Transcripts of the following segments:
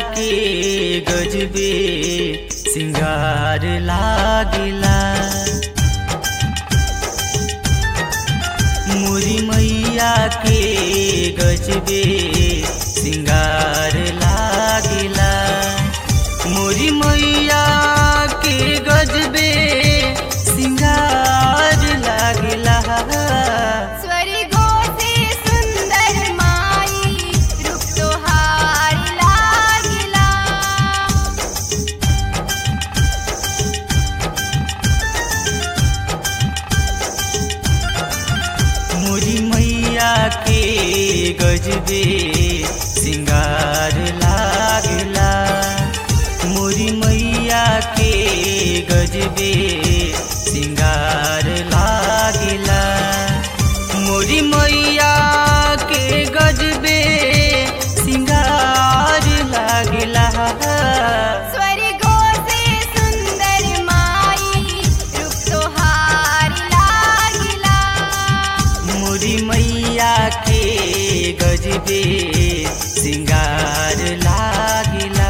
के गजबे सिंगार लागिला मोरी मैया के गजबे सिंगार लागिला मोरी मैया के गजबे सिंगार लागिला स्वर्गो से सुंदर माई रूप तोहार लागिला मोरी मैया के गजबे सिंगार लागला मोरी मैया के गजबे सिंगार लागला मोरी मैया के गजबे सिंगार लागला स्वर्गो से सुंदर माई रूप तोहार लागिला मोरी मैया के गजबे सिंगार लागिला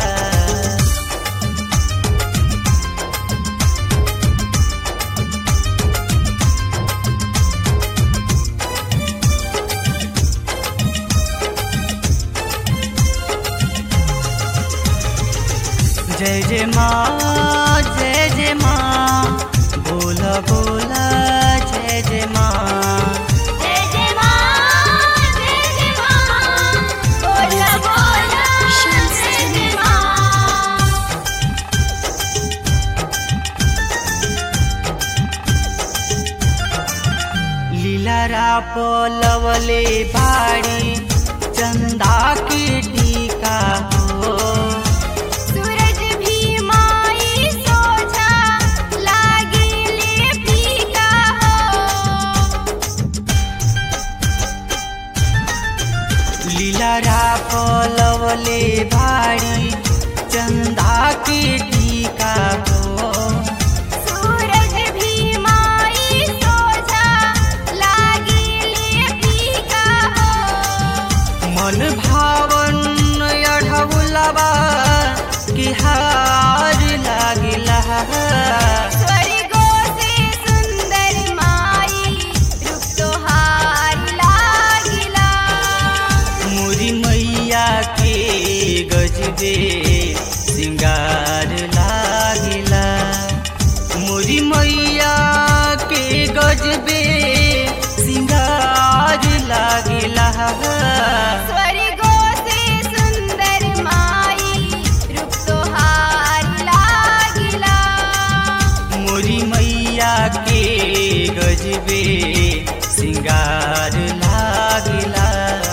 जय जय माँ जय जय माँ बोला बोला जय जय माँ जय जय माँ जय जय माँ बोला बोला जय जय माँ लीलारा पलवले बाड़ी चंदा के टीका हो सूरज भी माई सोझा लागिले फीका हो लीलारा पलवले बाड़ी चंदा के टीका हो सूरज भी माई सोझा लागिले फीका हो मन भावन अढ़ौलबा के हार लागिला स्वर्गो से सुंदर माई रूप तोहार लागिला मोरी मैया के गजबे सिंगार लागिला मोरी मैया के गजबे सिंगार लागिला स्वर्गो से सुंदर माई रूप तोहार लागिला मोरी मैया के गजबे सिंगार लागिला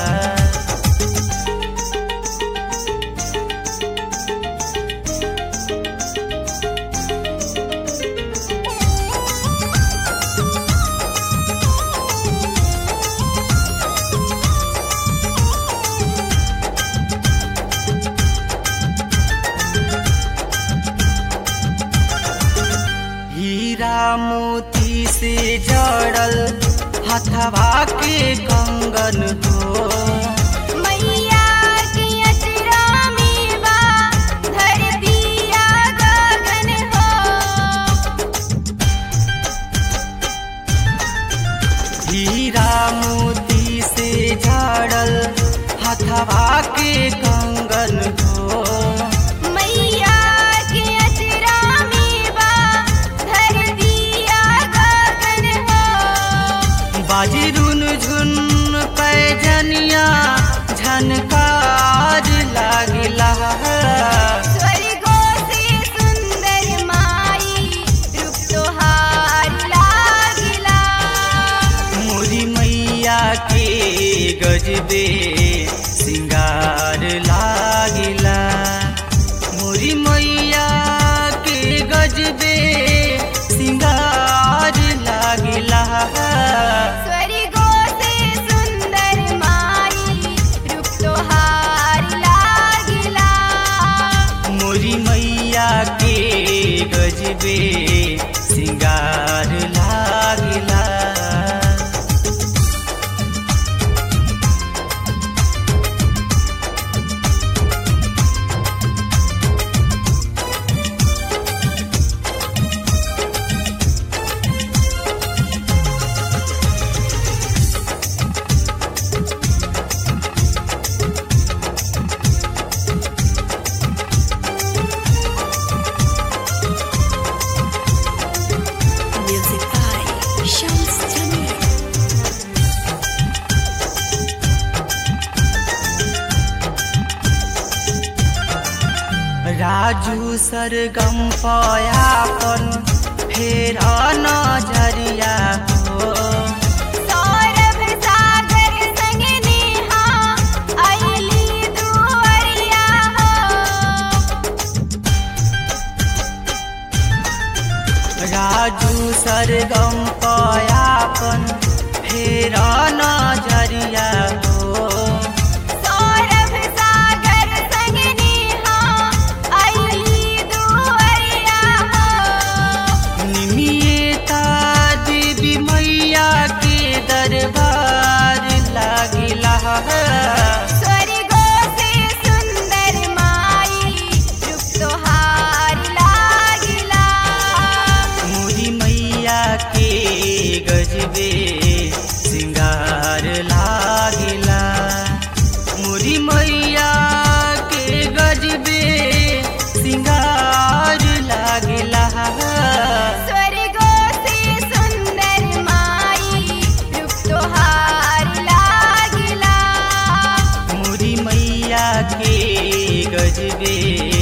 हीरा मोती से जड़ल हथवा के कंगन हो मैया के अचरा में बा धरतिया गगन हो हीरा मोती से जड़ल हथवा के कंगन हो मैया के अचरा में बा धरतिया गगन हो बाजी रुन झुन पैजनिया झनकार लागिला स्वर्गो से सुंदर माई रूप तोहार लागिला मोरी मैया के गजबे सिंगार Shams Jamil. राजू सरगम पयापन फेर नजरिया हो सौरभ सागर संग नेहा अइली दुअरिया हो राजू सरगम पयापन फेर नजरिया हो सौरभ सागर संग नेहा अइली दुअरिया हो निमियता देवी मैया के दरबार लागिला स्वर्गो से सुंदर माई रूप तोहार लागिला मोरी मैया के गजबे सिंगार लागिला मोरी मैया के गजबे सिंगार लागिला स्वर्गो से सुंदर माई रूप तोहार लागिला मोरी मैया के गजबे